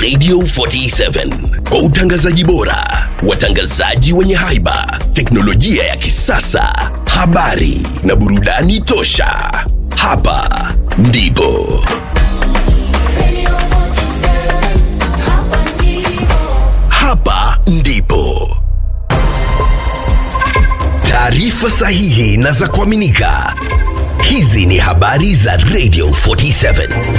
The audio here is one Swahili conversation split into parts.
Radio 47 kwa utangazaji bora, watangazaji wenye haiba, teknolojia ya kisasa, habari na burudani tosha. Hapa ndipo hapa ndipo taarifa sahihi na za kuaminika. Hizi ni habari za Radio 47.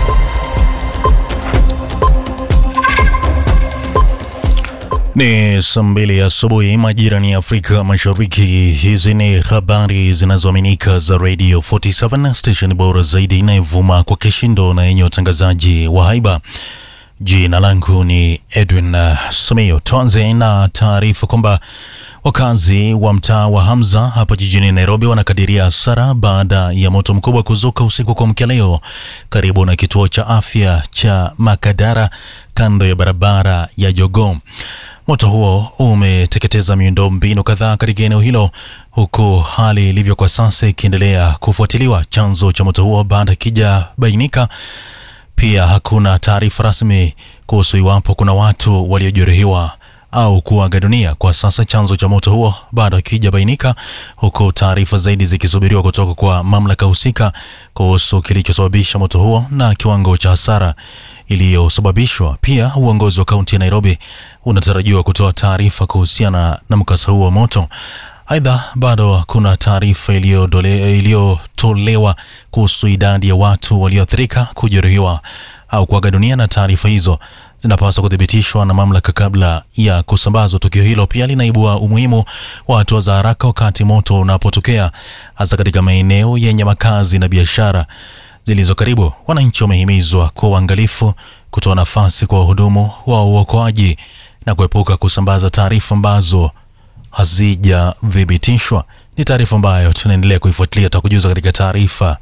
Ni saa mbili asubuhi majira ni Afrika Mashariki. Hizi ni habari zinazoaminika za Radio 47 station bora zaidi inayovuma kwa kishindo na yenye utangazaji wa haiba. Jina langu ni Edwin uh, Samio. Tuanze na taarifa kwamba wakazi wa mtaa wa Hamza hapa jijini Nairobi wanakadiria hasara baada ya moto mkubwa kuzuka usiku kwa mkia leo karibu na kituo cha afya cha Makadara kando ya barabara ya Jogoo. Moto huo umeteketeza miundombinu kadhaa katika eneo hilo, huku hali ilivyo kwa sasa ikiendelea kufuatiliwa. Chanzo cha moto huo bado hakijabainika. Pia hakuna taarifa rasmi kuhusu iwapo kuna watu waliojeruhiwa au kuaga dunia. Kwa sasa chanzo cha moto huo bado hakijabainika, huku taarifa zaidi zikisubiriwa kutoka kwa mamlaka husika kuhusu kilichosababisha moto huo na kiwango cha hasara iliyosababishwa. Pia uongozi wa kaunti ya Nairobi unatarajiwa kutoa taarifa kuhusiana na mkasa huo wa moto. Aidha, bado hakuna taarifa iliyodole- iliyotolewa kuhusu idadi ya watu walioathirika, kujeruhiwa au kuaga dunia, na taarifa hizo zinapaswa kuthibitishwa na mamlaka kabla ya kusambazwa. Tukio hilo pia linaibua umuhimu wa hatua za haraka wakati moto unapotokea, hasa katika maeneo yenye makazi na biashara zilizo karibu. Wananchi wamehimizwa kuwa uangalifu, kutoa nafasi kwa wahudumu wa uokoaji na kuepuka kusambaza taarifa ambazo hazijathibitishwa. Ni taarifa ambayo tunaendelea kuifuatilia, tutakujuza katika taarifa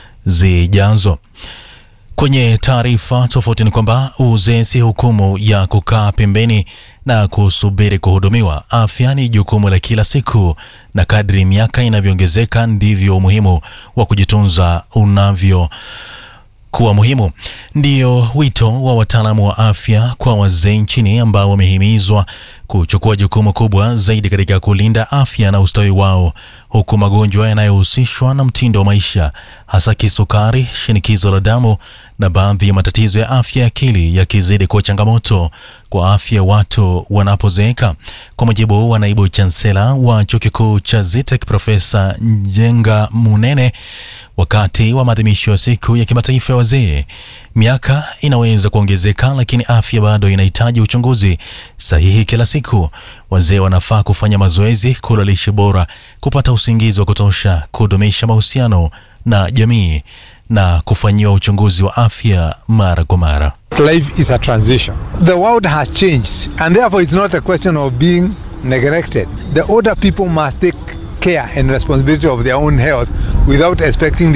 zijazo. Kwenye taarifa tofauti ni kwamba uzee si hukumu ya kukaa pembeni na kusubiri kuhudumiwa. Afya ni jukumu la kila siku, na kadri miaka inavyoongezeka ndivyo umuhimu wa kujitunza unavyo kuwa muhimu. Ndiyo wito wa wataalamu wa afya kwa wazee nchini ambao wamehimizwa kuchukua jukumu kubwa zaidi katika kulinda afya na ustawi wao, huku magonjwa yanayohusishwa na mtindo wa maisha, hasa kisukari, shinikizo la damu na baadhi ya matatizo ya afya ya akili yakizidi kuwa changamoto kwa afya ya watu wanapozeeka. Kwa mujibu wa naibu chansela wa chuo kikuu cha ZITEC Profesa Njenga Munene, wakati wa maadhimisho ya siku ya kimataifa ya wazee, miaka inaweza kuongezeka, lakini afya bado inahitaji uchunguzi sahihi kila siku. Wazee wanafaa kufanya mazoezi, kula lishe bora, kupata usingizi wa kutosha, kudumisha mahusiano na jamii na kufanyiwa uchunguzi wa afya mara kwa mara. Life is a transition. The world has changed, and therefore, it's not a question of being neglected. The older people must take care and responsibility of their own health without expecting